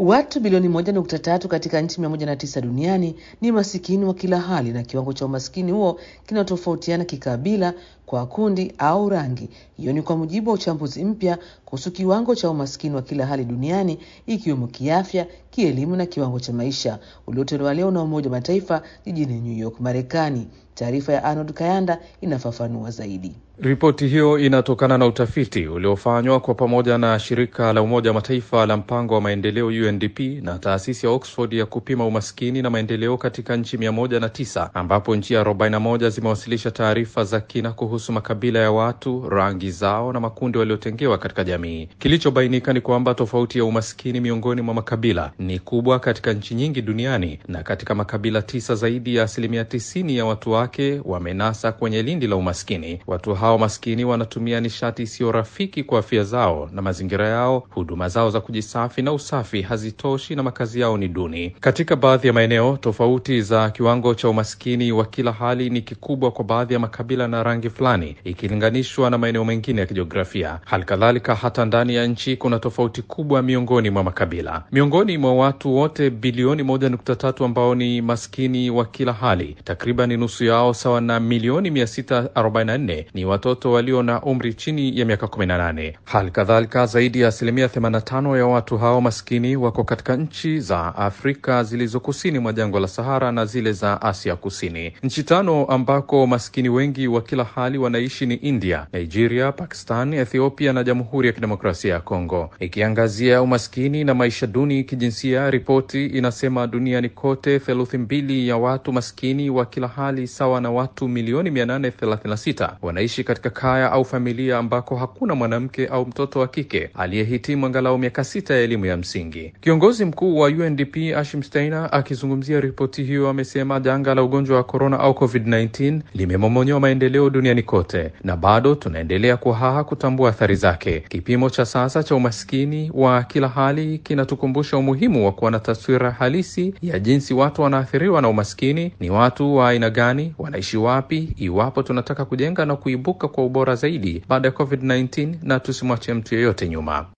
Watu bilioni moja nukta tatu katika nchi mia moja na tisa duniani ni masikini wa kila hali, na kiwango cha umaskini huo kinatofautiana kikabila, kwa kundi au rangi. Hiyo ni kwa mujibu wa uchambuzi mpya kuhusu kiwango cha umaskini wa kila hali duniani, ikiwemo kiafya, kielimu na kiwango cha maisha, uliotolewa leo na Umoja wa Mataifa jijini New York, Marekani. Taarifa ya Arnold Kayanda inafafanua zaidi. Ripoti hiyo inatokana na utafiti uliofanywa kwa pamoja na shirika la Umoja wa Mataifa la mpango wa maendeleo UNDP na taasisi ya Oxford ya kupima umaskini na maendeleo katika nchi mia moja na tisa ambapo nchi arobaini na moja zimewasilisha taarifa za kina kuhusu makabila ya watu, rangi zao na makundi waliotengewa katika jamii. Kilichobainika ni kwamba tofauti ya umaskini miongoni mwa makabila ni kubwa katika nchi nyingi duniani, na katika makabila tisa zaidi ya asilimia tisini ya watu wake wamenasa kwenye lindi la umaskini. Watu hao maskini wanatumia nishati isiyo rafiki kwa afya zao na mazingira yao. Huduma zao za kujisafi na usafi hazitoshi na makazi yao ni duni. Katika baadhi ya maeneo, tofauti za kiwango cha umaskini wa kila hali ni kikubwa kwa baadhi ya makabila na rangi fulani ikilinganishwa na maeneo mengine ya kijiografia. Hali kadhalika, hata ndani ya nchi kuna tofauti kubwa miongoni mwa makabila. Miongoni mwa watu wote bilioni moja nukta tatu ambao ni maskini wa kila hali, takriban nusu yao sawa na milioni mia sita arobaini na nne ni watoto walio na umri chini ya miaka 18. Hali kadhalika zaidi ya asilimia 85 ya watu hao maskini wako katika nchi za Afrika zilizo kusini mwa jangwa la Sahara na zile za Asia Kusini. Nchi tano ambako maskini wengi wa kila hali wanaishi ni India, Nigeria, Pakistan, Ethiopia na Jamhuri ya Kidemokrasia ya Kongo. Ikiangazia umaskini na maisha duni kijinsia, ripoti inasema duniani kote theluthi mbili ya watu maskini wa kila hali sawa na watu milioni 836 wanaishi katika kaya au familia ambako hakuna mwanamke au mtoto wa kike aliyehitimu angalau miaka sita ya elimu ya msingi. Kiongozi mkuu wa UNDP Ashim Steiner akizungumzia ripoti hiyo amesema janga la ugonjwa wa korona au COVID-19 limemomonyoa maendeleo duniani kote na bado tunaendelea kuhaha kutambua athari zake. Kipimo cha sasa cha umaskini wa kila hali kinatukumbusha umuhimu wa kuwa na taswira halisi ya jinsi watu wanaathiriwa na umaskini, ni watu wa aina gani, wanaishi wapi, iwapo tunataka kujenga na kuibuka kwa ubora zaidi baada ya COVID-19 na tusimwache mtu yeyote nyuma.